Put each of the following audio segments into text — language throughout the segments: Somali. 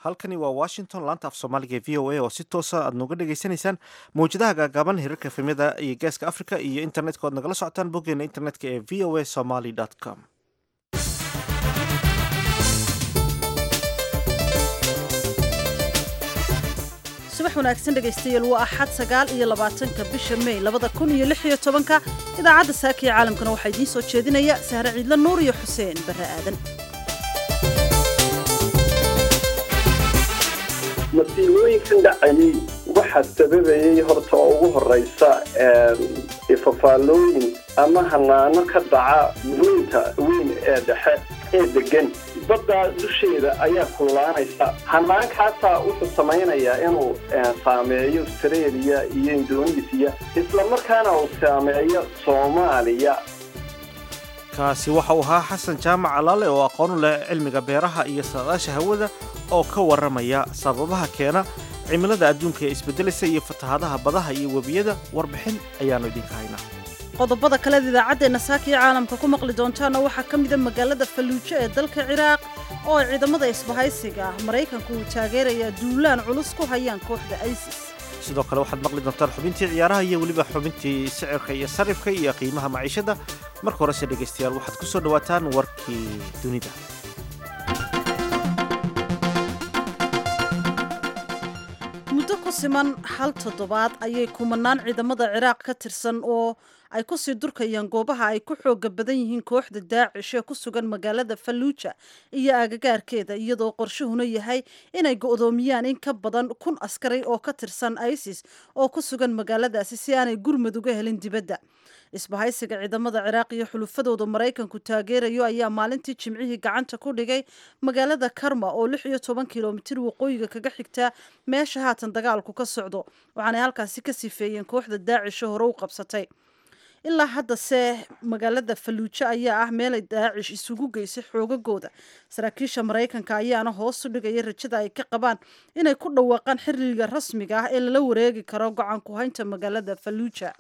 halkani waa washington laanta af soomaaliga ee v o a oo si toosa aad nooga dhagaysanaysaan mawjadaha gaagaaban hirarka efemyada iyo geeska africa iyo internetka oad nagala socotaan boggeena internetka ee v o a somaly com subax wanaagsan dhegaystayaal waa axad sagaal iyo labaatanka bisha mey labada kun iyo lix iyo tobanka idaacadda saaka iyo caalamkana waxaa idiin soo jeedinaya sahre ciidla nuur iyo xuseen barre aadan masiibooyinkan dhacayay waxaa sababayay horta oo ugu horeysa ifafaalooyin ama hanaano ka dhaca weynta weyn ee dhexe ee degan baddaa dusheeda ayaa kullaanaysa hannaankaasaa wuxuu samaynayaa inuu saameeyo australia iyo indonesiya islamarkaana uu saameeyo soomaaliya kaasi waxa uu ahaa xasan jaamac alaale oo aqoon u leh cilmiga beeraha iyo saadaasha hawada oo ka warramaya sababaha keena cimilada adduunka ee isbeddelaysa iyo fatahaadaha badaha iyo webiyada warbixin ayaannu idinka haynaa qodobada kaleed idaacaddeenna saaka iyo caalamka ku maqli doontaana waxaa ka mida magaalada falluujo ee dalka ciraaq oo ay ciidamada isbahaysiga ah maraykanku uu taageerayaa duulaan culus ku hayaan kooxda isis sidoo kale waxaad maqli doontaan xubintii ciyaaraha iyo weliba xubintii sicirka iyo sarifka iyo qiimaha maciishada marka horese dhegaystayaal waxaad ku soo dhowaataan warkii dunida muddo ku siman hal toddobaad ayay kumanaan ciidamada ciraaq ka tirsan oo ay kusii durkayaan goobaha ay ku xooga badan yihiin kooxda daacish ee ku sugan magaalada falluuja iyo agagaarkeeda iyadoo qorshuhuna yahay inay go'doomiyaan in ka badan kun askari oo ka tirsan isis oo ku sugan magaaladaasi si aanay gurmud uga helin dibadda isbahaysiga ciidamada ciraaq iyo xulufadooda maraykanku taageerayo ayaa maalintii jimcihii gacanta ku dhigay magaalada karma oo lix iyo toban kilomitir waqooyiga kaga xigtaa meesha haatan dagaalku ka socdo waxaanay halkaasi ka sifeeyeen kooxda daacisho hore u qabsatay ilaa haddase magaalada falluujo ayaa ah meelay daacish isugu geysay xoogagooda saraakiisha maraykanka ayaana hoos u dhigaya rajada ay ka qabaan inay ku dhawaaqaan xiriga rasmiga ah ee lala wareegi karo go-aan ku haynta magaalada falluuja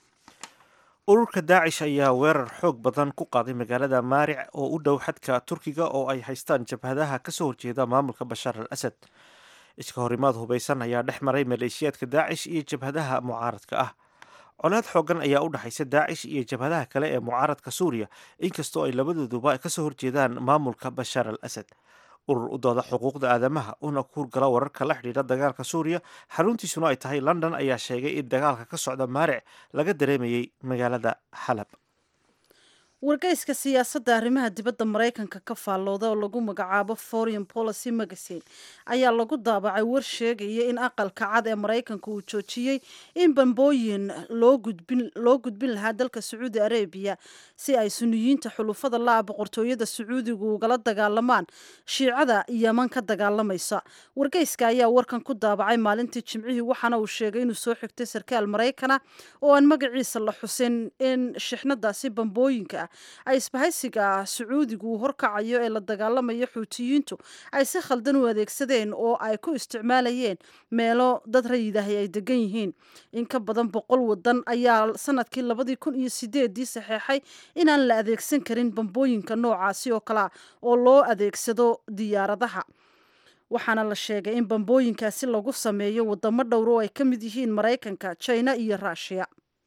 ururka daacish ayaa weerar xoog badan ku qaaday magaalada maaric oo u dhow xadka turkiga oo ay haystaan jabhadaha kasoo horjeeda maamulka bashaar al asad iska horimaad hubaysan ayaa dhex maray maleeshiyaadka daacish iyo jabhadaha mucaaradka ah colaad xoogan ayaa u dhexaysa daacish iyo jabhadaha kale ee mucaaradka suuriya inkastoo ay labadooduba kasoo horjeedaan maamulka bashaar al asad urur u dooda xuquuqda aadamaha una kuurgala wararka la xidhiidha dagaalka suuriya xaruntiisuna ay tahay london ayaa sheegay in dagaalka ka socda maaric laga dareemayay magaalada xalab wargeyska siyaasadda arrimaha dibadda maraykanka ka faallooda oo lagu magacaabo foreign policy magazine ayaa lagu daabacay war sheegaya in aqalka cad ee maraykanka uu joojiyey in bambooyin loo gudbin lahaa dalka sacuudi arabiya si ay suniyiinta xulufada la-a boqortooyada sacuudigu ugala dagaalamaan shiicada yeman ka dagaalamaysa wargeyska ayaa warkan ku daabacay maalintii jimcihii waxaana uu sheegay inuu soo xigtay sarkaal maraykana oo aan magaciisa la xusin in shixnadaasi bambooyinka ay isbahaysiga sacuudigu uu horkacayo ee la dagaalamaya xuutiyiintu ay si khaldan u adeegsadeen oo ay ku isticmaalayeen meelo dad rayidahay ay degan yihiin in ka badan boqol wadan ayaa sanadkii labadii kun iyo sideedii saxeexay inaan la adeegsan karin bambooyinka noocaasi oo kalea oo loo adeegsado diyaaradaha waxaana la sheegay in bambooyinkaasi lagu sameeyo wadamo dhowr oo ay ka mid yihiin maraykanka jina iyo ruushiya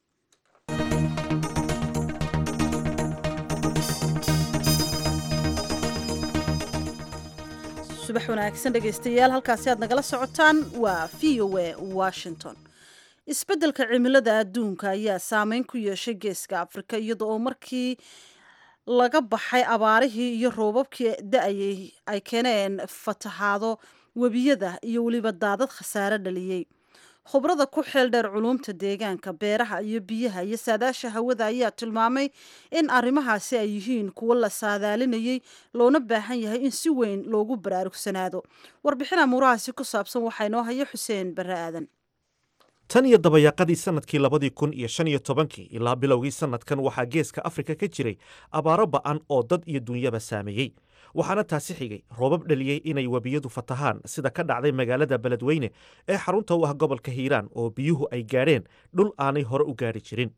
subax wanaagsan dhegaystayaal halkaasi aad nagala socotaan waa v o a washington isbeddelka cimilada adduunka ayaa saameyn ku yeeshay geeska afrika iyada oo markii laga baxay abaarihii iyo roobabkii da-ayay ay keeneen fatahaado webiyada iyo weliba daadad khasaare dhaliyey khubrada ku xeel dheer culuumta deegaanka beeraha iyo biyaha iyo saadaasha hawada ayaa tilmaamay in arrimahaasi ay yihiin kuwo la saadaalinayay loona baahan yahay in si weyn loogu baraarugsanaado warbixin amuurahaasi ku saabsan waxaa inoo haya xuseen barre aadan tan iyo dabayaaqadii sanadkii labadii kun iyo shan iyo tobankii ilaa bilowgii sanadkan waxaa geeska afrika ka jiray abaaro ba'an oo dad iyo dunyaba saameeyey waxaana taasi xigay roobab dhaliyey inay webiyadu fatahaan sida ka dhacday magaalada beledweyne ee xarunta u ah gobolka hiiraan oo biyuhu ay gaadheen dhul aanay hore u gaadhi jirin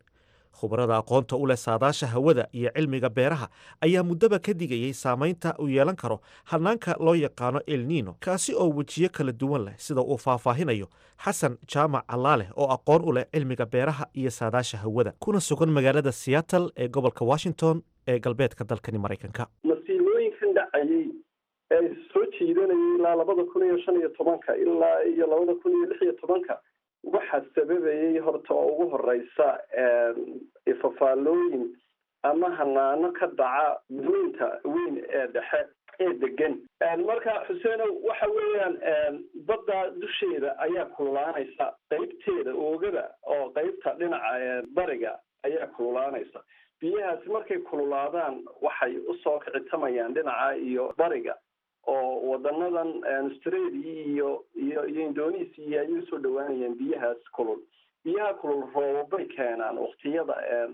khubarada aqoonta u leh saadaasha hawada iyo cilmiga beeraha ayaa muddaba ka digayay saamaynta uu yeelan karo hanaanka loo yaqaano elnino kaasi oo wejiyo kala duwan leh sida uu faahfaahinayo xasan jaamac allaaleh oo aqoon u leh cilmiga beeraha iyo saadaasha hawada kuna sugan magaalada seattle ee gobolka washington ee galbeedka dalkani maraykanka masiibooyinkan dhacayay ee soo jiidanayay ilaa labada kun iyo shan iyo tobanka ilaa iyo labada kun iyo lix iyo tobanka waxaa sababayay horta oo ugu horeysa ifafaalooyin ama hanaano ka dhaca weynta weyn ee dhexe ee degan marka xuseenow waxa weeyaan badda dusheeda ayaa kululaanaysa qeybteeda oogada oo qeybta dhinaca bariga ayaa kululaanaysa biyahaasi markay kululaadaan waxay usoo kicitamayaan dhinaca iyo bariga oo wadanadan australia iyo iyo iyo indonesia ayay usoo dhawaanayaan biyahaas kulul biyaha kulul roobabay keenaan waktiyada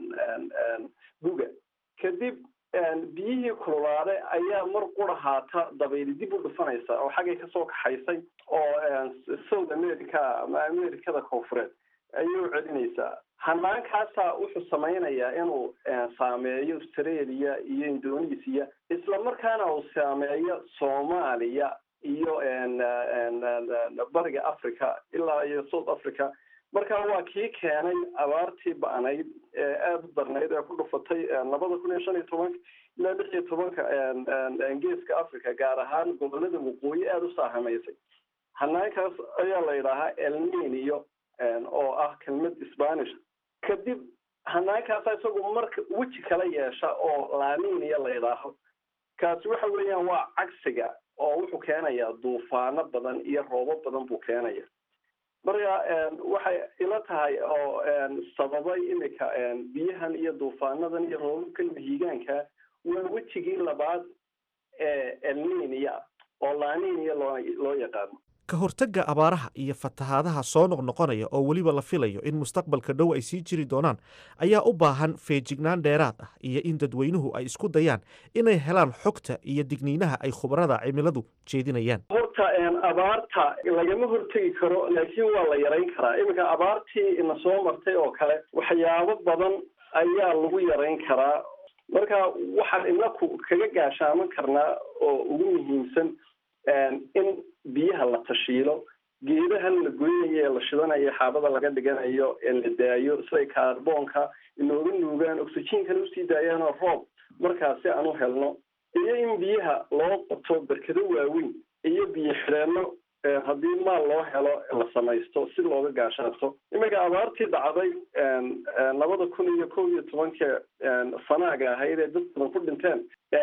guga kadib biyihii kululaade ayaa mar qura haata dabayli dib u dhufanaysa oo xaggay kasoo kaxaysay oo south america ama americada koonfureed ayay u celinaysaa hanaankaasaa wuxuu samaynayaa inuu saameeyo australia iyo indonesia isla markaana uu saameeyo soomaaliya iyo bariga africa ilaa iyo south africa marka waa kii keenay abaartii ba-nayd ee aada u darnayd ee ku dhufatay labada kun iyo shan iyo tobanka ilaa lix iyo tobanka geeska africa gaar ahaan gobolada waqooyi aada u saahamaysay hanaankaas ayaa la yidhaahaa elninio oo ah kelmad spanish kadib hanaankaasa isagu marka weji kala yeesha oo laaninia la yidhaaho kaasi waxa weeyaan waa cagsiga oo wuxuu keenayaa duufaano badan iyo roobo badan buu keenaya marka waxay ila tahay oo sababay imika biyahan iyo duufaanadan iyo roobabkan mahiigaanka waa wejigii labaad ee elninia oo laaninia loo loo yaqaano ka hortagga abaaraha iyo fatahaadaha soo noqnoqonaya oo weliba la filayo in mustaqbalka dhow ay sii jiri doonaan ayaa u baahan feejignaan dheeraad ah iyo in dadweynuhu ay isku dayaan inay helaan xogta iyo digniinaha ay khubarada cimiladu jeedinayaan horta abaarta lagama hortegi karo laakiin waa la yarayn karaa iminka abaartii ina soo martay oo kale waxyaabo badan ayaa lagu yarayn karaa marka waxaan inaku kaga gaashaaman karnaa oo ugu muhiimsan in biyaha la tashiilo geedahan la goynayo ee la shidanayo xaabada laga dhiganayo ee la daayo siday kaarboonka inooga nuugaan oxygenkana usii daayaanoo roob markaasi aan u helno iyo in biyaha loo qoto berkado waaweyn iyo biyo xidheenno haddii maal loo helo la samaysto si looga gaashaato iminka abaartii dhacday labada kun iyo kow iyo tobanka sanaaga ahayd ee dad badan ku dhinteen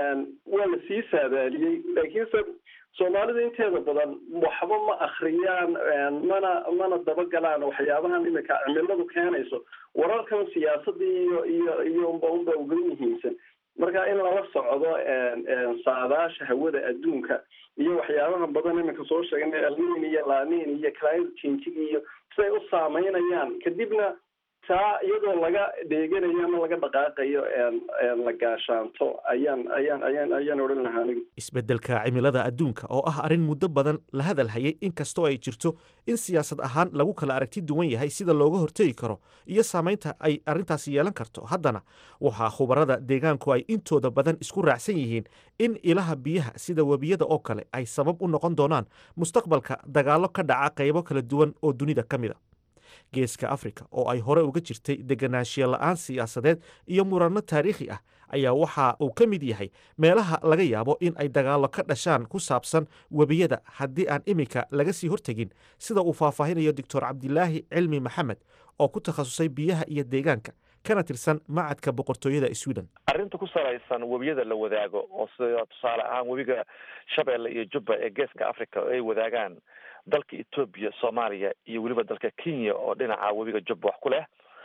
waa la sii saadaaliyey laakiinse soomaalida inteeda badan waxba ma akriyaan mana mana dabagalaan waxyaabahan imika cimiladu keenayso wararkan siyaasadii iyo iyo iyo unba unba uga muhiimsan marka in lala socdo saadaasha hawada adduunka iyo waxyaabaha badan iminka soo sheegnay alnin iyo lanin iyo climate changing iyo siday u saameynayaan kadibna taa iyadoo laga dheeganayo ama laga dhaqaaqayo la gaashaanto ayaan ayaan ayaan ayaan odhan lahaa anigu isbeddelka cimilada adduunka oo ah arrin muddo badan la hadal hayay inkastoo ay jirto in siyaasad ahaan lagu kala aragti duwan yahay sida looga hortegi karo iyo saamaynta ay arrintaasi yeelan karto haddana waxaa khubarada deegaanku ay intooda badan isku raacsan yihiin in ilaha biyaha sida webiyada oo kale ay sabab u noqon doonaan mustaqbalka dagaallo ka dhaca qaybo kala duwan oo dunida ka mid a geeska afrika oo ay hore uga jirtay deganaanshiya la-aan siyaasadeed iyo muranno taariikhi ah ayaa waxa uu ka mid yahay meelaha laga yaabo in ay dagaallo ka dhashaan ku saabsan webiyada haddii aan iminka laga sii hortegin sida uu faahfaahinayo doctor cabdilaahi cilmi maxamed oo ku takhasusay biyaha iyo deegaanka kana tirsan macadka boqortooyada sweden arrinta ku salaysan webiyada la wadaago oo sida tusaale ahaan webiga shabeelle iyo jubba ee geeska africa oo ay wadaagaan dalka etoobiya soomaaliya iyo weliba dalka kenya oo dhinaca webiga jubba wax ku leh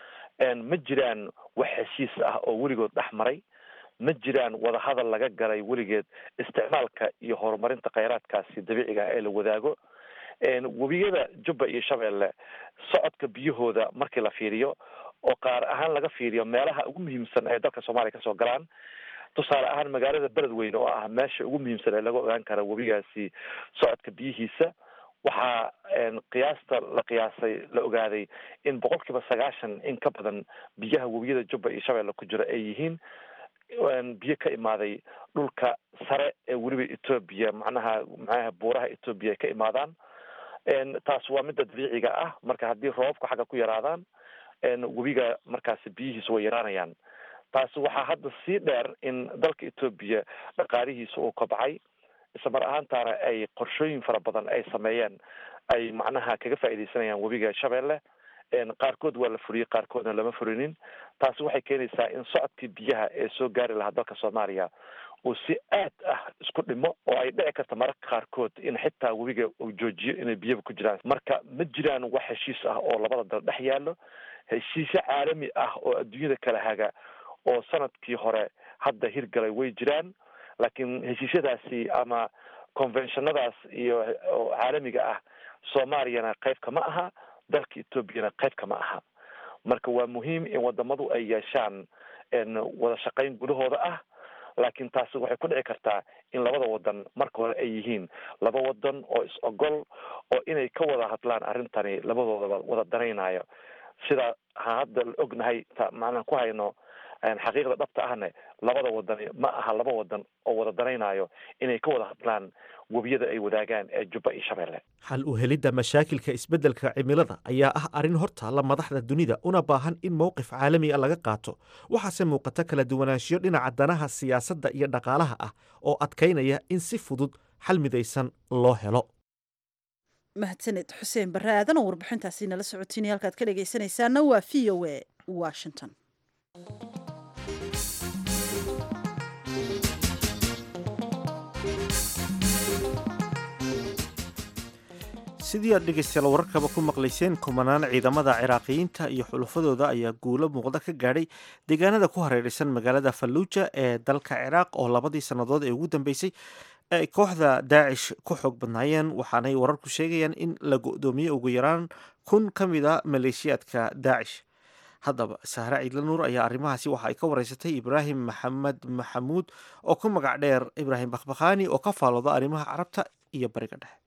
ma jiraan wax heshiis ah oo weligood dhex maray ma jiraan wadahadal laga galay weligeed isticmaalka iyo horumarinta kheyraadkaasi dabiiciga ah ee la wadaago webiyada jubba iyo shabeelle socodka biyahooda markii la fiiriyo oo qaar ahaan laga fiiriyo meelaha ugu muhiimsan ee dalka soomaaliya kasoo galaan tusaale ahaan magaalada beledweyne oo ah meesha ugu muhiimsan ee laga ogaan kara webigaasi socodka biyihiisa waxaa qiyaasta la qiyaasay la ogaaday in boqol kiiba sagaashan in ka badan biyaha webiyada jubba iyo shabeelle ku jira ay yihiin biyo ka imaaday dhulka sare ee weliba etoobiya macnaha macnaha buuraha etoobiya ay ka imaadaan taas waa midda dabiiciga ah marka haddii roobabku xagga ku yaraadaan webiga markaasi biyihiisu way yaraanayaan taasi waxaa hadda sii dheer in dalka etoobiya dhaqaalihiisa uu kobcay isla mar ahaantaana ay qorshooyin fara badan ay sameeyeen ay macnaha kaga faaidaysanayaan webiga shabeelle qaarkood waa la furiyey qaarkoodna lama furinin taasi waxay keenaysaa in socodkii biyaha ee soo gaari lahaa dalka soomaaliya uu si aad ah isku dhimo oo ay dhici karta mararka qaarkood in xitaa webiga uu joojiyo inay biyaba ku jiraan marka ma jiraan wax heshiis ah oo labada dal dhex yaallo heshiisyo caalami ah oo adduunyada kala haga oo sanadkii hore hadda hirgalay way jiraan laakiin heshiisyadaasi ama conventionadaas iyo caalamiga ah soomaaliyana qayb kama aha dalka etoobiyana qayb kama aha marka waa muhiim in wadamadu ay yeeshaan wada shaqayn gudahooda ah laakiin taasi waxay ku dhici kartaa in labada wadan marka hore ay yihiin laba wadan oo is ogol oo inay ka wada hadlaan arrintani labadoodaba wada danaynayo sida ha hadda la ognahay macnaa ku hayno xaqiiqda dhabta ahne labada wadani ma aha laba wadan oo wada danaynayo inay ka wada hadlaan webiyada ay wadaagaan ee jubba iyo shabeelle xal u helidda mashaakilka isbeddelka cimilada ayaa ah arrin hortaalla madaxda dunida una baahan in mowqif caalami a laga qaato waxaase muuqata kala duwanaanshiyo dhinaca danaha siyaasadda iyo dhaqaalaha ah oo adkaynaya in si fudud xal midaysan loo helo mahadsaned xuseen barre aadan oo warbixintaasi nala socotiinaya halkaad ka dhegaysanaysaana waa v o a washington sidii aad dhegaystayaal wararkaba ku maqlayseen kumanaan ciidamada ciraaqiyiinta iyo xulufadooda ayaa guulo muuqda ka gaadhay deegaanada ku hareeraysan magaalada falluuja ee dalka ciraaq oo labadii sannadood ee ugu dambeysay ay kooxda daacish ku xoog badnaayeen waxaanay wararku sheegayaan in la go-doomiyey ugu yaraan kun ka mid a maleeshiyaadka daacish haddaba sahre ciidla nuur ayaa arrimahaasi waxa ay ka wareysatay ibraahim maxamed maxamuud oo ku magac dheer ibraahim bakhbakhaani oo ka faalooda arrimaha carabta iyo bariga dhexe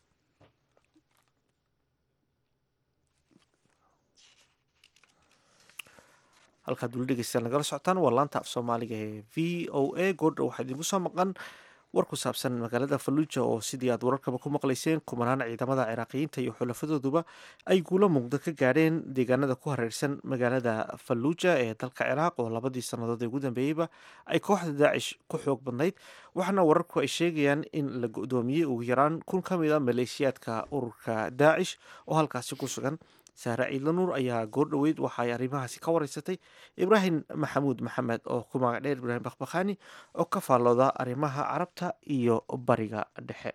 halkaad weli dhegeystayaal nagala socotaan waa laanta af soomaaliga ee v o a goordha waxaa idinku soo maqan war ku saabsan magaalada falluuja oo sidii aad wararkaba ku maqlayseen kumanaan ciidamada ciraaqiyiinta iyo xulafadooduba ay guulo muuqda ka gaadheen deegaanada ku hareersan magaalada falluuja ee dalka ciraaq oo labadii sannadood ee ugu dambeeyeyba ay kooxda daacish ku xoog badnayd waxaana wararku ay sheegayaan in la go-doomiyey ugu yaraan kun ka mid a maleeshiyaadka ururka daacish oo halkaasi ku sugan saare ciidla nuur ayaa goor dhoweyd waxa ay arrimahaasi ka wareysatay ibraahim maxamuud maxamed oo ku magac dheer ibraahim bakhbakhaani oo ka faallooda arrimaha carabta iyo bariga dhexe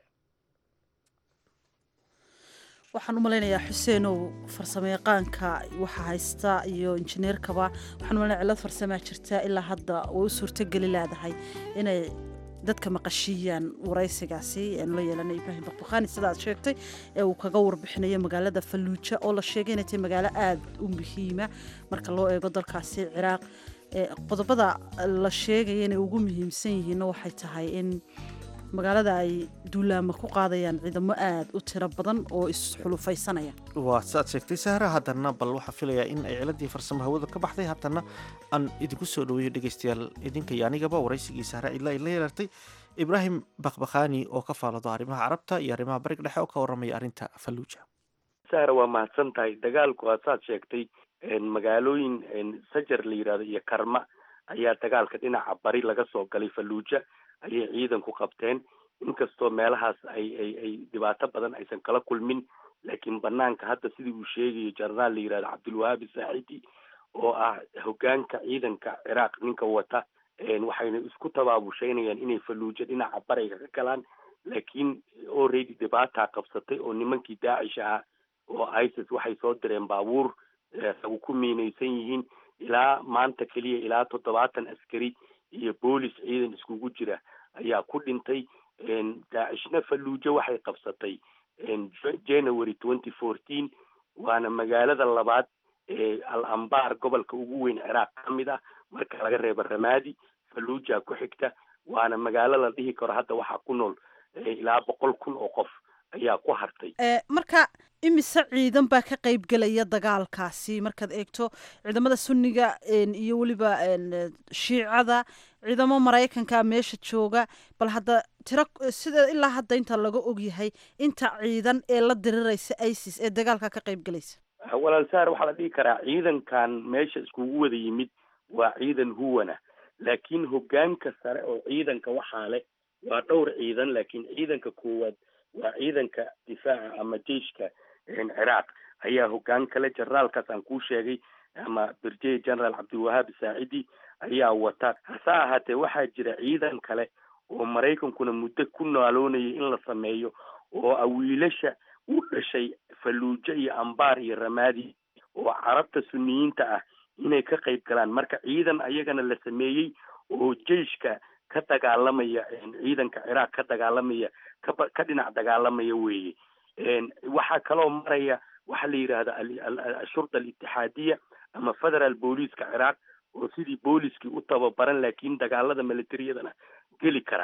waxaan u malaynayaa xuseenow farsamo yaqaanka waxa haysta iyo injineerkaba waxaan umalanaya cilad farsamaa jirta ilaa hadda way u suurtogeli leedahay inay dadka maqashiiyaan waraysigaasi eanu la yeelanay ibraahim bakbakhaani sidaad sheegtay ee uu kaga warbixinayo magaalada falluuja oo la sheegay inay tahay magaalo aada u muhiima marka loo eego dalkaasi ciraaq qodobada la sheegaya inay ugu muhiimsan yihiinna waxay tahay in magaalada ay duulaama ku qaadayaan ciidamo aada u tiro badan oo isxulufaysanaya waa siaad sheegtay sahra haddana bal waxaa filayaa in ay ciladii farsamo hawada ka baxday haddana aan idinku soo dhaweeyo dhegaystayaal idinka iyo anigaba waraysigii sahra cidla ay la yeelartay ibraahim bakhbakhaani oo ka faalado arrimaha carabta iyo arrimaha bariga dhexe oo ka warramaya arrinta falluuja sahra waa mahadsan tahay dagaalku aa saad sheegtay magaalooyin sajar la yidhahdo iyo karma ayaa dagaalka dhinaca bari laga soo galay falluuja ayay ciidanku qabteen inkastoo meelahaas ay ay ay dhibaato badan aysan kala kulmin laakiin banaanka hadda sidii uu sheegayo jenaraal la yihahdo cabdulwahaabi saaxidi oo ah hogaanka ciidanka ciraaq ninka wata waxayna isku tabaabushaynayaan inay falluujo dhinaca bariga ka galaan laakiin already dhibaataa qabsatay oo nimankii daacish ahaa oo isis waxay soo direen baabuur ragu ku miinaysan yihiin ilaa maanta keliya ilaa toddobaatan askari iyo boolis ciidan iskugu jira ayaa ku dhintay daacishna falluujo waxay qabsatay january twenty fourteen waana magaalada labaad ee al ambar gobolka ugu weyn ciraaq ka mid ah marka laga reebo ramadi falluuja ku xigta waana magaalo la dhihi karo hadda waxaa ku nool ilaa boqol kun oo qof ayaa ku hartay marka imise ciidan baa ka qayb gelaya dagaalkaasi markaad eegto ciidamada sunniga iyo weliba shiicada ciidamo maraykanka meesha jooga bal hadda tiro sida ilaa hadda inta laga ogyahay inta ciidan ee la diriraysa isis ee dagaalka ka qayb gelaysa walaal saar waxaa la dhihi karaa ciidankan meesha iskugu wada yimid waa ciidan huwana laakiin hogaanka sare oo ciidanka waxaa leh waa dhowr ciidan laakiin ciidanka koowaad waa ciidanka difaaca ama jeiska ciraaq ayaa hogaan kale generaalkaas aan kuu sheegay ama brigade general cabdilwahaab saacidi ayaa wata hase ahaatee waxaa jira ciidan kale oo maraykankuna muddo ku naaloonayay in la sameeyo oo awiilasha u dhashay falluujo iyo ambaar iyo ramaadi oo carabta suniyiinta ah inay ka qayb galaan marka ciidan ayagana la sameeyey oo jeiska ka dagaalamaya ciidanka ciraaq ka dagaalamaya kaba ka dhinac dagaalamaya weeye waxaa kaloo maraya waxaa la yidhaahda ashurda alitixaadiya ama federal booliiska ciraaq oo sidii booliskii u tababaran laakiin dagaalada militariyadana geli kara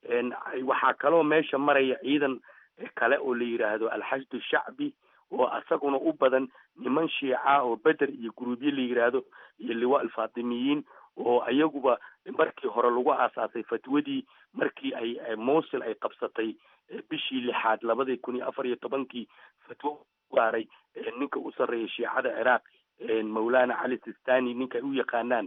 waxaa kaloo meesha maraya ciidan kale oo la yidhaahdo alxashdu shacbi oo asaguna u badan niman shiica oo beder iyo guruubye la yidhaahdo iyo liwa alfaatimiyiin oo iyaguba markii hore lagu aasaasay fatwadii markii ay mosul ay qabsatay bishii lixaad labadii kun iyo afar iyo tobankii fatwo gaaray ninka u sarreeya shiicada ciraaq mawlana cali sistani ninka ay u yaqaanaan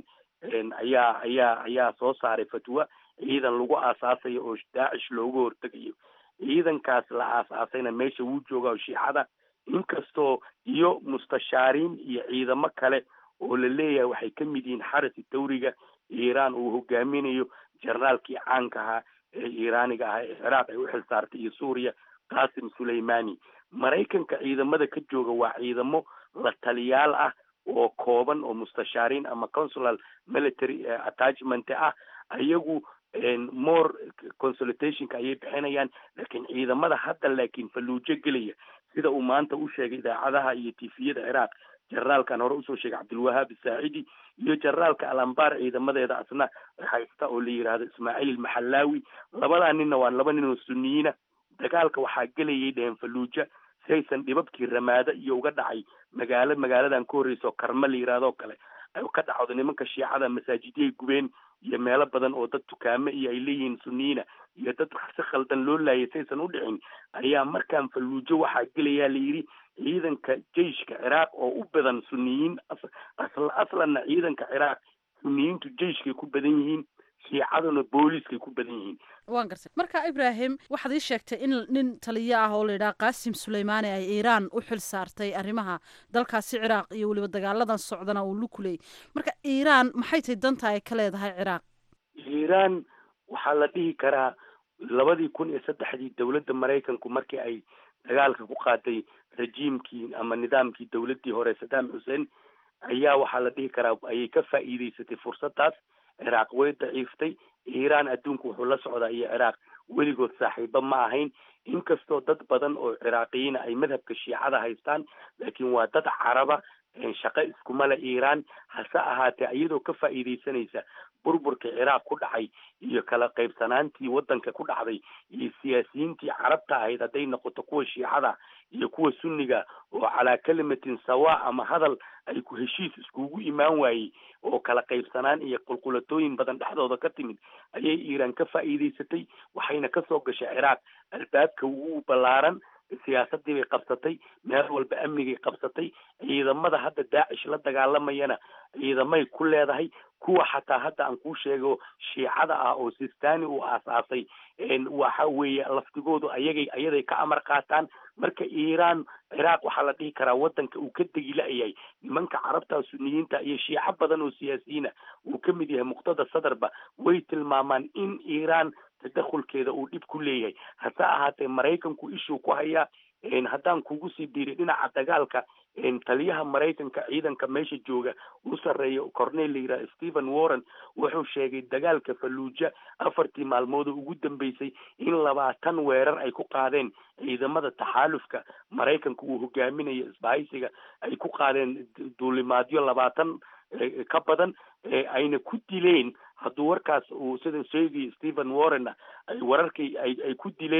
ayaa ayaa ayaa soo saaray fatwa ciidan lagu aasaasayo oo daacish looga hortegayo ciidankaas la aasaasayna meesha wuu jooga oo shiicada inkastoo iyo mustashaariin iyo ciidamo kale oo la leeyahay waxay ka mid yihiin xarasi dawriga iiraan uu hogaaminayo generaalkii caanka ahaa ee iiraaniga ahaa ee ciraaq ay u xil saartay iyo suuriya qasim suleimani maraykanka ciidamada ka jooga waa ciidamo la taliyaal ah oo kooban oo mustashaariin ama consular military attachment ah ayagu more consultationka ayay bixinayaan laakiin ciidamada hadda laakiin falluujo gelaya sida uu maanta u sheegay idaacadaha iyo tifiyada ciraaq generaalkan hore usoo sheegay cabdilwahaab saacidi iyo generaalka alambar ciidamadeeda asna haysta oo la yidhaahdo ismaaciil ilmaxallaawi labadaa ninna waa laba nin oo suniyiina dagaalka waxaa gelayay dheheen falluuja si aysan dhibabkii ramaado iyo uga dhacay magaalo magaaladan ka horreysa oo karma la yidhahdoo kale ka dhacdo nimanka shiicada masaajidyaay gubeen iyo meelo badan oo dad dukaamo iyo ay leeyihiin suniyiina iyo dad si khaldan loo laayay si aysan u dhicin ayaa markaan falluujo waxaa gelayaa la yidhi ciidanka jeiska ciraaq oo u badan suniyiin asl aslanna ciidanka ciraaq suniyiintu jeiskay ku badan yihiin shiicaduna booliiskay ku badan yihiin waan gartay marka ibraahim waxaad ii sheegtay in nin taliyo ah oo la yidhaha qaasim suleymaani ay iiraan u xil saartay arrimaha dalkaasi ciraaq iyo weliba dagaaladan socdana uu lukuleyay marka iiraan maxay tahay danta ay ka leedahay ciraaq iiraan waxaa la dhihi karaa labadii kun iyo saddexdii dowladda maraykanku markii ay dagaalka ku qaaday rajiimkii ama nidaamkii dowladdii hore saddam xuseen ayaa waxaa la dhihi karaa ayay ka faa'iideysatay fursaddaas ciraaq way daciiftay iiraan adduunku wuxuu la socdaa iyo ciraaq weligood saaxiibo ma ahayn inkastoo dad badan oo ciraaqiyiina ay madhabka shiicada haystaan laakiin waa dad caraba shaqo iskuma le iiraan hase ahaatee iyadoo ka faa'iideysanaysa burburkii ciraaq ku dhacay iyo kala qaybsanaantii waddanka ku dhacday iyo siyaasiyiintii carabta ahayd hadday noqoto kuwa shiicada iyo kuwa sunniga oo calaa kalimatin sawa ama hadal ay ku heshiis iskugu imaan waayey oo kala qaybsanaan iyo qulqulatooyin badan dhexdooda ka timid ayay iiraan ka faa'iideysatay waxayna kasoo gashay ciraaq albaabka ugu ballaaran siyaasadii bay qabsatay meel walba amnigay qabsatay ciidamada hadda daacish la dagaalamayana ciidamay ku leedahay kuwa xataa hadda aan kuu sheego shiicada ah oo sistani uu aasaasay waxa weeye laftigoodu ayagay ayaday ka amar qaataan marka iiraan ciraaq waxaa la dhihi karaa waddanka uu ka degi la-yahay nimanka carabta suniyiinta iyo shiico badan oo siyaasiyiina uu ka mid yahay muqtada sadarba way tilmaamaan in iiraan tadakhulkeeda uu dhib ku leeyahay hase ahaatee maraykanku ishuu ku hayaa haddaan kugu sii diiray dhinaca dagaalka taliyaha maraykanka ciidanka meesha jooga u sarreeya cornel la yidhaha stephen warren wuxuu sheegay dagaalka falluuja afartii maalmood oo ugu dambeysay in labaatan weerar ay ku qaadeen ciidamada taxaalufka maraykanka uu hogaaminayo isbahaysiga ay ku qaadeen duulimaadyo labaatan ka badan ayna ku dileen hadduu warkaas uu sida sheegay stephen warren ay wararkii ay ay ku dileen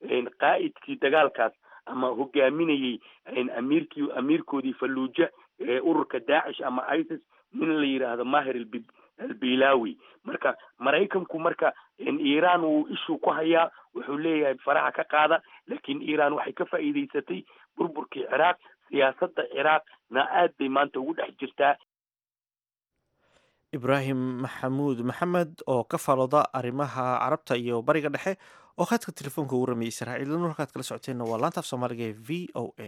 qaa'idkii dagaalkaas ama hogaaminayey amiirkii amiirkoodii falluuja ee ururka daacish ama isis nin la yidhaahdo mahir albilawi marka maraykanku marka iiraan wuu ishuu ku hayaa wuxuu leeyahay faraha ka qaada laakiin iiraan waxay ka faa'iidaysatay burburkii ciraaq siyaasadda ciraaqna aad bay maanta ugu dhex jirtaa ibraahim maxamuud maxamed oo ka faalooda arrimaha carabta iyo bariga dhexe oo khadka telefoonka ugu rameeyey israa'iil nur halkaad kala socoteenna waa laanta af soomaaliga ee v o a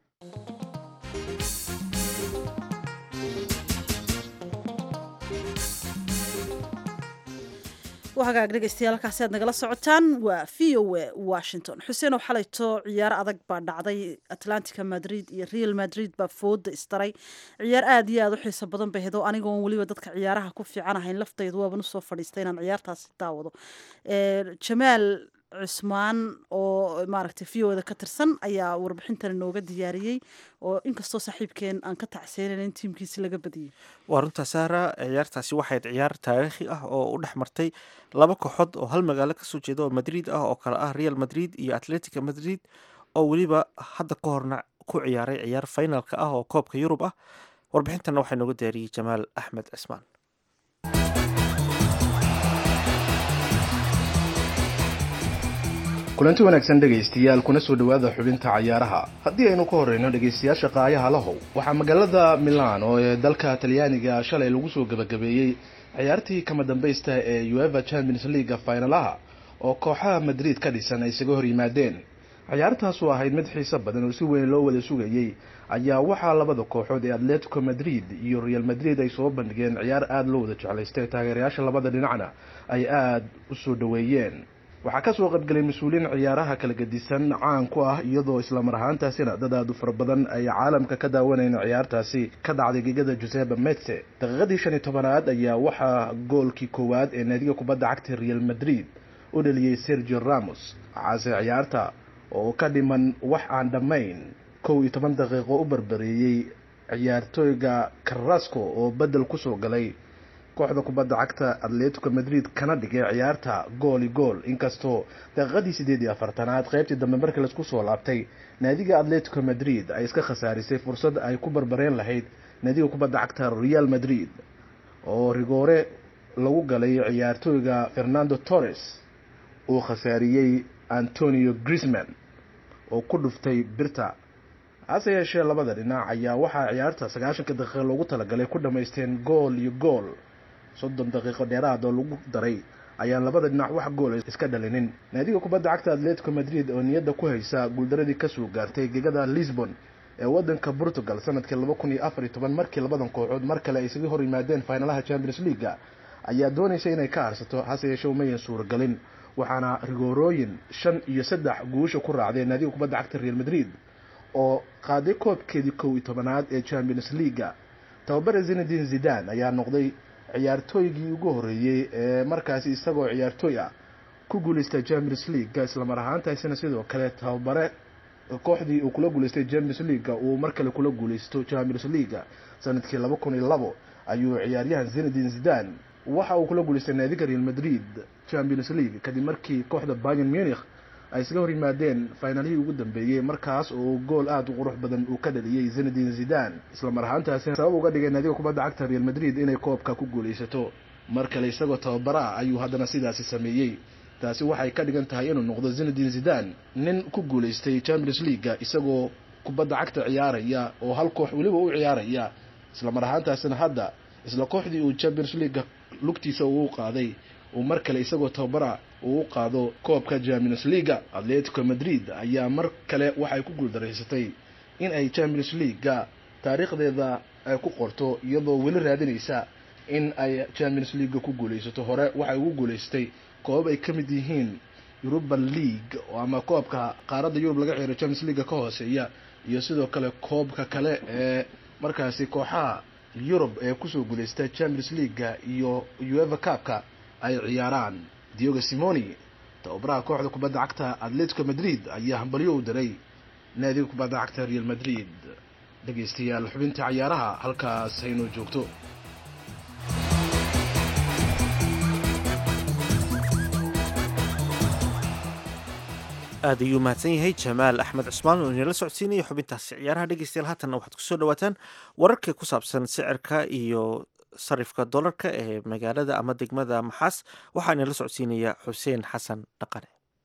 hagaag dhegeystayaal halkaasi aad nagala socotaan waa v o a washington xuseen oo xalayto ciyaar adag baa dhacday atlantica madrid iyo real madrid baa fooda isdaray ciyaar aada iyo aada u xiiso badan bay hedo anigoon weliba dadka ciyaaraha ku fiican ahayn laftaydu waaban usoo fadhiistay inaan ciyaartaasi daawado jamaal cusmaan oo maaragtay v o da ka tirsan ayaa warbixintan inooga diyaariyey oo inkastoo saaxiibkeen aan ka tacseenayn in tiimkiisi laga badiyey waa runtaa saara ciyaartaasi waxayd ciyaar taariikhi ah oo u dhex martay laba kooxood oo hal magaalo kasoo jeeda oo madrid ah oo kale ah real madrid iyo atletica madrid oo weliba hadda ka horna ku ciyaaray ciyaar finalka ah oo koobka yurub ah warbixintanna waxaa inooga diyaariyey jamaal axmed cismaan kulanti wanaagsan dhegaystayaal kuna soo dhowaada xubinta cayaaraha haddii aynu ka horreyno dhegaystayaasha qaayaha lahow waxaa magaalada milan oo ee dalka talyaaniga shalay lagu soo gebagabeeyey ciyaartii kama dambaysta ee ueva champions leaga finalaha oo kooxaha madrid ka dhisan ay isaga hor yimaadeen ciyaartaasu ahayd mid xiiso badan oo si weyn loo wada sugayey ayaa waxaa labada kooxood ee atletico madrid iyo real madrid ay soo bandhigeen ciyaar aada loo wada jeclaystay taageerayaasha labada dhinacna ay aada u soo dhoweeyeen waxaa kasoo qaybgelay mas-uuliyiin ciyaaraha kala gedisan caan ku ah iyadoo islamar ahaantaasina dad aada u fara badan ay caalamka ka daawanayn ciyaartaasi ka dhacday gegada joseba metse daqiiqadii shan iyo tobanaad ayaa waxaa goolkii koowaad ee naadiga kubadda cagta real madrid u dhaliyey sergio ramos waxaase ciyaarta oo ka dhiman wax aan dhammayn kow iyo toban daqiiqo u barbareeyey ciyaartooyga carrasco oo bedel kusoo galay kooxda kubadda cagta atletico madrid kana dhigay ciyaarta gooli gool inkastoo daqiiqadii sideed iyo afartanaad qeybtii dambe markii laisku soo laabtay naadiga atletico madrid ay iska khasaarisay fursad ay ku barbareen lahayd naadiga kubadda cagta real madrid oo rigoore lagu galay ciyaartooyga fernando torres uu khasaariyey antonio grisman oo ku dhuftay birta hase yeeshee labada dhinac ayaa waxaa ciyaarta sagaashanka daqiiqa loogu talagalay ku dhamaysteen gool iyo gool soddon daqiiqo dheeraad oo lagu daray ayaan labada dhinac wax goola iska dhalinin naadiga kubadda cagta atletico madrid oo niyadda ku haysa guuldaradii kasoo gaartay gegada lisbon ee wadanka portugal sanadkii laba kun iyo afar iyo toban markii labadan kooxood mar kale ay isaga hor yimaadeen finalaha champions leaga ayaa doonaysa inay ka harsato hase yeeshee umayan suuragelin waxaana rigoorooyin shan iyo saddex guusha ku raacdeen naadiga kubadda cagta real madrid oo qaaday koobkeedii kow iyo tobanaad ee champions leaga tababare zinadin zidan ayaa noqday ciyaartooygii ugu horreeyey ee markaasi isagoo ciyaartooy ah ku guuleystay champions leaga islamar ahaantaasina sidoo kale tababare kooxdii uu kula guuleystay champions leaga uu mar kale kula guuleysto champions leaga sanadkii laba kun iyo labo ayuu ciyaaryahan zinadin zidan waxa uu kula guuleystay naadiga real madrid champions league kadib markii kooxda bayern munich ay isla hor yimaadeen finaalihii ugu dambeeyey markaas oo gool aada u qurux badan uu ka dhaliyey zinadin zidan isla mar ahaantaasi sabab uga dhigay naadiga kubadda cagta real madrid inay koobka ku guuleysato mar kale isagoo tababara ah ayuu haddana sidaasi sameeyey taasi waxay ka dhigan tahay inuu noqdo zinadin zidan nin ku guuleystay champions leaga isagoo kubadda cagta ciyaaraya oo hal koox weliba u ciyaaraya isla mar ahaantaasina hadda isla kooxdii uu champions leaga lugtiisa uu qaaday uu mar kale isagoo tababara uu u qaado koobka champions leaga atletico madrid ayaa mar kale waxay ku guuldaraysatay in ay champions leaga taariikhdeeda ay ku qorto iyadoo weli raadinaysa in ay champions leaga ku guuleysato hore waxay ugu guuleysatay koobab ay ka mid yihiin euruban league ama koobka qaaradda yurub laga ciyaaro champions leaga ka hooseeya iyo sidoo kale koobka kale ee markaasi kooxaha yurub ee kusoo guuleystay champions leaga iyo ueva cupka ay ciyaaraan diogo simoni tababaraha kooxda kubadda cagta atletico madrid ayaa hambalyo u diray naadiga kubadda cagta real madrid dhegaystayaal xubinta cayaaraha halkaas haynoo joogto aad ayuu mahadsan yahay jamaal axmed cusmaan oo inala socodsiinaya xubintaasi ciyaaraha dhegeystayaal haatanna waxaad kusoo dhawaataan wararka ku saabsan sicirka iyo sarifka dolarka ee magaalada ama degmada maxaas waxaa inala socodsiinaya xuseen xasan dhaqane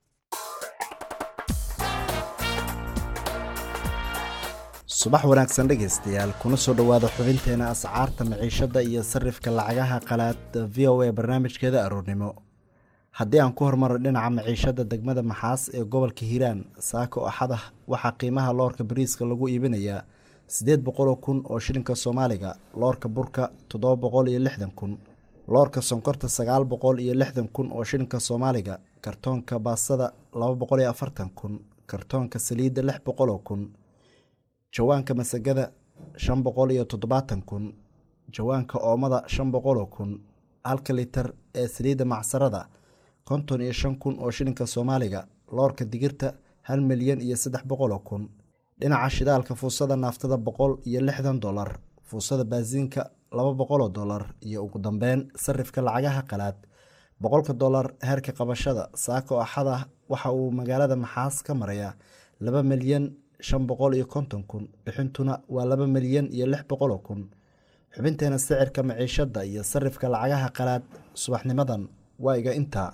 subax wanaagsan dhegaystayaal kuna soo dhowaada xubinteena ascaarta maciishada iyo sarifka lacagaha qalaad v o a barnaamijkeeda aroornimo haddii aan ku hormaro dhinaca maciishada degmada maxaas ee gobolka hiiraan saako axada waxaa qiimaha loorka bariiska lagu iibinayaa siddeed boqoloo kun oo shilinka soomaaliga loorka burka toddoba boqol iyo lixdan kun loorka sonkorta sagaal boqol iyo lixdan kun oo shilinka soomaaliga kartoonka baasada laba boqol iyo afartan kun kartoonka saliidda lix boqoloo kun jawaanka masagada shan boqol iyo toddobaatan kun jawaanka oomada shan boqoloo kun halka litar ee saliidda macsarada konton iyo shan kun oo shilinka soomaaliga loorka digirta hal milyan iyo saddex boqoloo kun dhinaca shidaalka fuusada naaftada boqol iyo lixdan dolar fuusada baasiinka laba boqoloo dolar iyo ugu dambeyn sarifka lacagaha qalaad boqolka dolar heerka qabashada saako axada waxa uu magaalada maxaas ka marayaa laba milyan shan boqol iyo konton kun bixintuna waa laba milyan iyo lix boqoloo kun xubinteena sicirka maciishada iyo sarifka lacagaha qalaad subaxnimadan waa iga intaa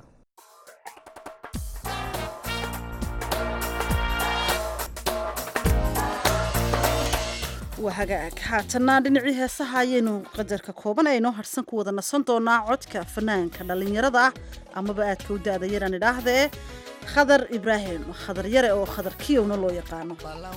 waa hagaag haatanna dhinacii heesaha ayaynu qadarka kooban ee inoo harsan ku wada nasan doonaa codka fanaanka dhallinyarada ah amaba aadka u da-da yaraan idhaahdee khadar ibraahim khadar yare oo khadar kiyowna loo yaqaano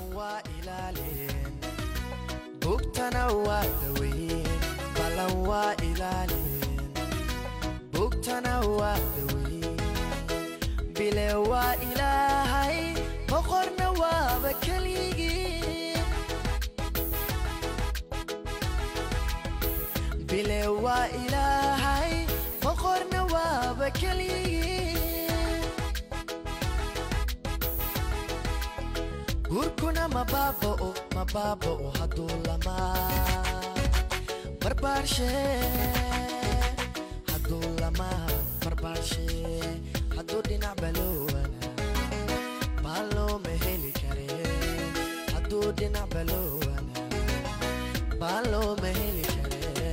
bile waa ilaahay boqorna waaba keligii guurkuna mabaaba'o mabaaba'o hadduu lamaa barbaarshe hadduu lamaa barbaarshe hadduu dhinac baloowana baa looma heli kare hadduu dhinac baloowana baa looma heli kare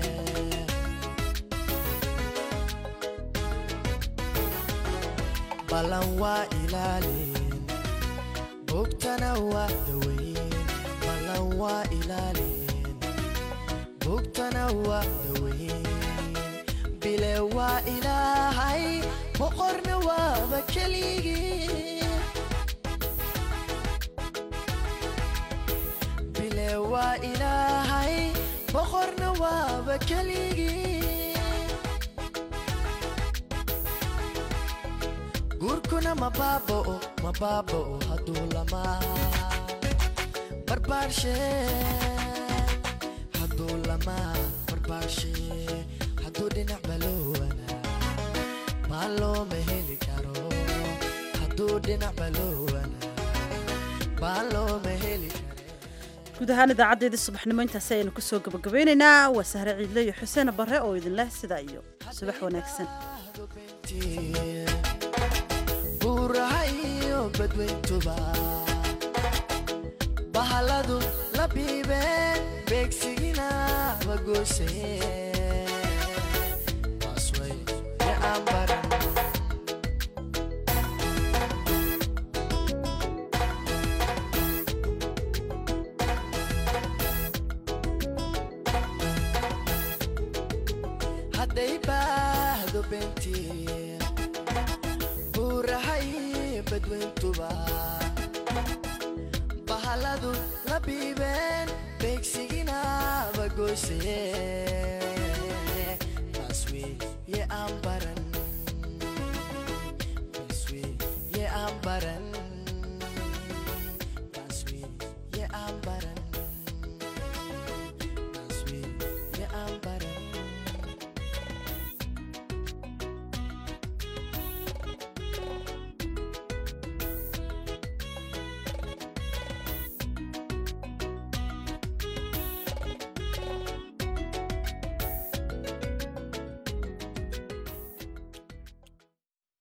balan waa ilaalin bogtana waa daweyn balan waa ilaalin bogtana waa daweyn bile waa ilaahay boqorna waaba keligii bile waa ilaahay boqorna waaba keligii guurkuna mabaaba'o mabaaba'o hadduu lamaa barbaarshe hadduu lamaa barbaarshe hadduu dhinac baloowana maa looma heli karo hadduu dhinac baloowana maa looma heli karo guud ahaan idaacadeedii subaxnimo intaasi ayaynu kusoo gabagabeynaynaa waa sahre ciidle iyo xuseen barre oo idin leh sidaa iyo subax wanaagsan buurahayo badweyntuba bahaladu la biibeen beegsigina bagoose asway ee aan baran hadday baahdo beentii buurahay badweyntuba bahaladu la biibeen beegsigina bagoose aswe ye aan baran aswe ye aan baran